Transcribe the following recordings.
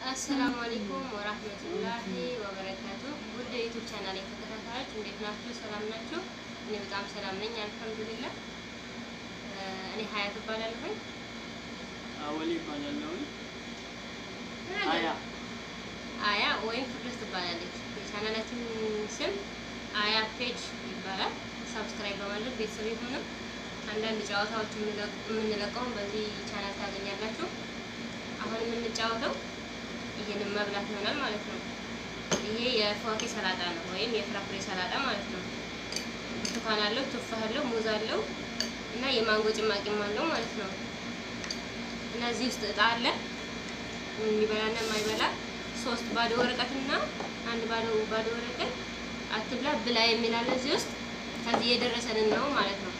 አሰላሙ አለይኩም ወራህመቱላሂ ወበረካቱ። ውድ የዩቱብ ቻናል ተከታታዮች እንዴት ናችሁ? ሰላም ናችሁ? እኔ በጣም ሰላም ነኝ አልሐምዱሊላህ። እኔ ሀያት እባላለሁኝ። አወሊ ይባላለሁኝ። አያ አያ ወይም ፍቅርስ ትባላለች። የቻናላችን ስም አያ ፔጅ ይባላል። ሰብስክራይብ በማድረግ ቤተሰብ የሆኑ አንዳንድ ጨዋታዎች የምንለቀውን በዚህ ቻናል ታገኛላችሁ። አሁን የምንጫወተው ይህንን መብላት ይሆናል ማለት ነው። ይሄ የፏኬ ሰላጣ ነው ወይም የፍራፍሬ ሰላጣ ማለት ነው። ብርቱካን አለው፣ ቱፋህ አለው፣ ሙዝ አለው እና የማንጎ ጭማቂም አለው ማለት ነው። እና እዚህ ውስጥ እጣ አለ የሚበላና የማይበላ ሶስት ባዶ ወረቀትና አንድ ባዶ ባዶ ወረቀት አትብላ ብላ የሚል አለ እዚህ ውስጥ። ከዚህ የደረሰንን ነው ማለት ነው።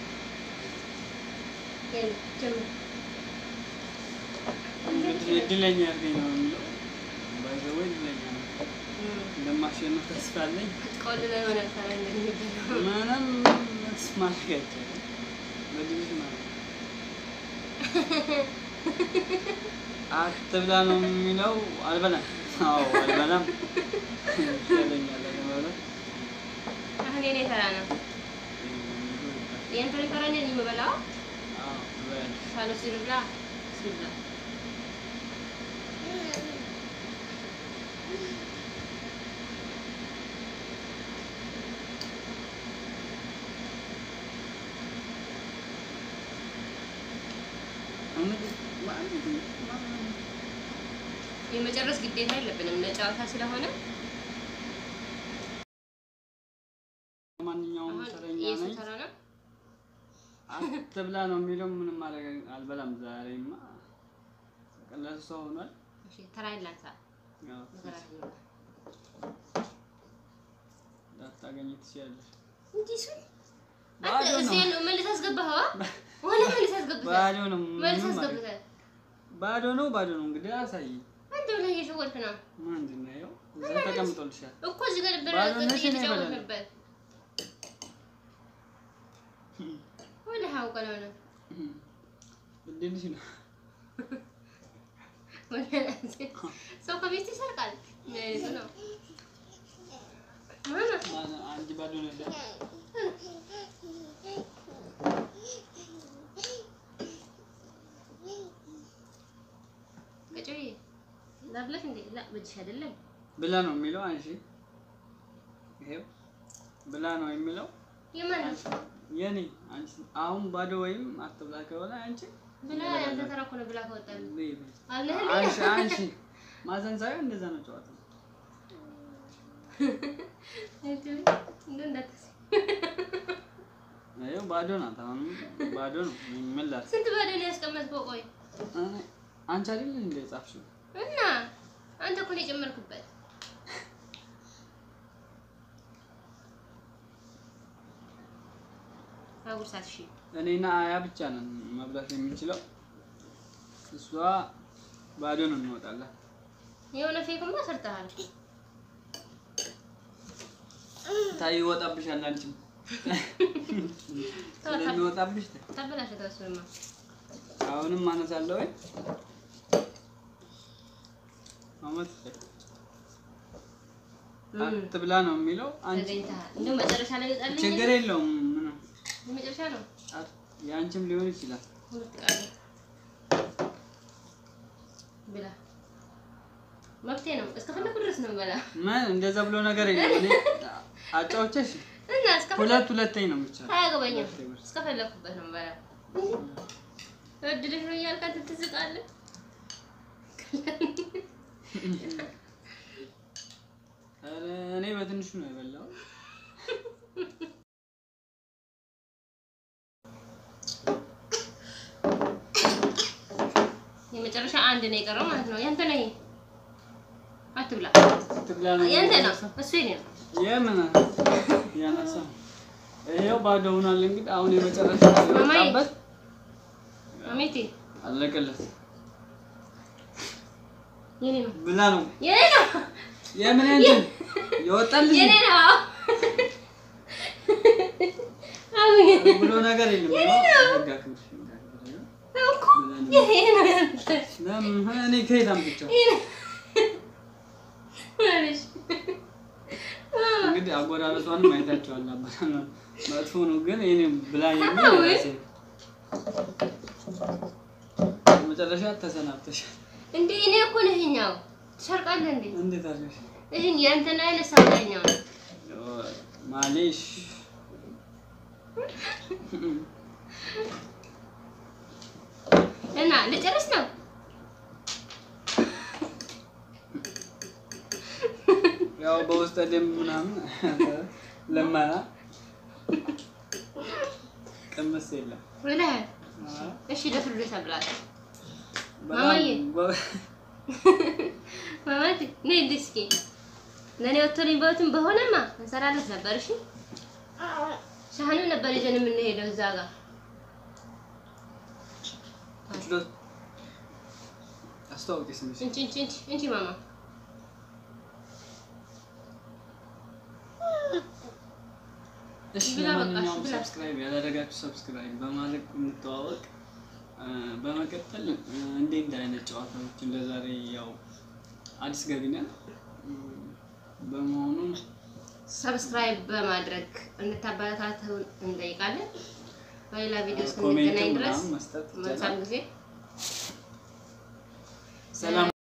እንግዲህ እድለኛ አድርገኝ ነው የሚለው። ባይዘወይ እድለኛ ነው። እንደማሸነፍ ተስፋ አለኝ። ቆልለ የሆነ ሰራ እንደሚበላው ምንም መስማት አይቻልም። በድልሽ ማለት ነው። አትብላ ነው የሚለው። አልበላም። አዎ አልበላም። ይሻለኛል አለመብላት። አሁን የኔ ተራ ነው። የእንትን ተራ ነው የምበላው። አዎ እበላለሁ። ሳሎስ ይብላ ሲብላ እንግዲህ ማለት ነው። የመጨረስ ግዴታ የለብንም ለጨዋታ ስለሆነ ማንኛውም አሁን ተረኛ የሱ ነኝ። ተራ ነው። አትብላ ነው የሚለው። ምንም ማድረግ አልበላም። ዛሬማ ቀላል ሰው ሆኗል። እሺ ተራዬን ላንሳ። ያው መከራ ላታገኝ ትችያለሽ። እንጂ እሱ ባዶ አንተ ነው። እዚህ ያለው መልስ አስገባኸው? ወላ መልስ አስገብተህ ባዶ ነው። መልስ ምንም ማድረግ- አስገብተህ ባዶ ነው። ባዶ ነው። እንግዲህ አሳይ። አንተ ብለህ እየሸወድክ ነው ምንድን ነው ይኸው እዛ ተቀምጦልሻል። እኮ እዚህ ጋር ነበር ባዶ ነሽ እኔ እየተጫወትንበት። ወላ ሀውቀ ነው እድልሽ ነው። ሰው ከቤት ይሰርቃል። ይዙ ነው ማማ ማነው አንቺ ባዶ ነው ያለው? ቀጮዬ ላብለሽ እንዴ? ላ በጅሽ አይደለም ብላ ነው የሚለው። አንቺ ይሄው ብላ ነው የሚለው የማን የኔ አንቺ አሁን ባዶ ወይም አትብላ ከሆነ አንቺ ብላ ያንተ ተራ እኮ ነው ብላ ከወጣል በይ በይ። አለህ አንቺ አንቺ ማዘን ሳይሆን እንደዛ ነው ጨዋታ። እንደ እንዳትስ ይኸው ባዶ ናት። አሁን ባዶ ነው። ምን ላድርግ? ስንት ባዶ ነው ያስቀመጥከው? ቆይ እኔ- አንቺ አይደል እንደ ጻፍሽው? እና አንተ እኮ ነው የጨመርክበት። አጉርሳት እሺ። እኔና አያ ብቻ ነን መብላት የምንችለው። እሷ ባዶ ነው እንወጣለን። የሆነ ፌክማ ሰርተሃል። ታይ ይወጣብሻል። አንቺም ስለሚወጣብሽ ታይ። ታበላሸ ተወስማ አሁንም ማነሳለሁ ወይ አመት አትብላ ነው የሚለው። አንቺ ተገኝተሃል። እንደው መጨረሻ ላይ ይወጣልኝ። ችግር የለውም ምንም የመጨረሻ ነው። አት- የአንቺም ሊሆን ይችላል። ሁለት ቃል ብላ መብቴ ነው። እስከፈለኩ ድረስ ነው በላ ምን እንደዛ ብሎ ነገር የለም። እኔ አጫውቼሽ እና እስከፈለኩ ሁለት ሁለተኝ ነው ብቻ አያገባኝም። እስከፈለኩበት ነው በላ እድልሽ ነው እያልክ አንተ ትዝቃለህ። ኧረ እኔ በትንሹ ነው የበላው። የመጨረሻ አንድ ነው የቀረው ማለት ነው። ያንተ ነው ይሄ። አትብላ። አትብላ ነው ያንተ ነው የሚለው። እሱ የኔ ነው። የምን ያነሳ ይኸው ባዶ ሆኗል። እንግዲህ አሁን የመጨረሻ ማማዬ። የወጣበት አሜቴ አለቀለት። የኔ ነው ብላ ነው የኔ ነው የምን እንትን የወጣልሽ የኔ ነው። አሜን ብሎ ነገር የለም። ህግ አክብር፣ ህግ አክብር። እኮ የኔ ነው ያንተ ለምን እኔ ከየት አምጥቼው የኔ እንግዲህ አጎራረሷንም አይታችኋል። አበላል መጥፎ ነው ግን ይሄኔ ብላኝ የሚል ወይ? ራሴ መጨረሻ ተሰናብተሻል። እንዴ እኔ እኮ ነው ይሄኛው ትሰርቃለህ እንዴ? እንዴት አለሽ? ይህን የእንትን አይነት ሰውተኛው ነው። ማሌሽ እና ልጨርስ ነው። ያው በውስጠ ደንብ ምናምን ለማና ቅምስ የለም። ብለህ አዎ። እሺ ለፍርዱ ተብላት በጣም ማማዬ። ጎ- ማማት ነይ እንዲህ እስኪ ለእኔ ወጥቶልኝ በወትም በሆነማ እንሰራለት ነበር። እሺ ሻህኑ ነበር ይዘን የምንሄደው እዛ ጋር ችሎት አስተዋውቂ ስምሽ። እንቺ እንቺ እንቺ እንቺ ማማ እሺ ብላ በቃ፣ ለማንኛውም ብላ። ሰብስክራይብ ያላደረጋችሁ ሰብስክራይብ በማድረግ እንተዋወቅ። እ፣ በመቀጠል እ፣ እንዲህ እንደ አይነት ጨዋታዎች እንደ ዛሬ ያው አዲስ ገቢ ነን እ፣ በመሆኑ ሰብስክራይብ በማድረግ እንድታበረታቱን እንጠይቃለን። በሌላ ቪዲዮ ኮሜንት እስክንገናኝ ድረስ ምናምን መስጠት መልካም ይቻላል። ጊዜ ሰላም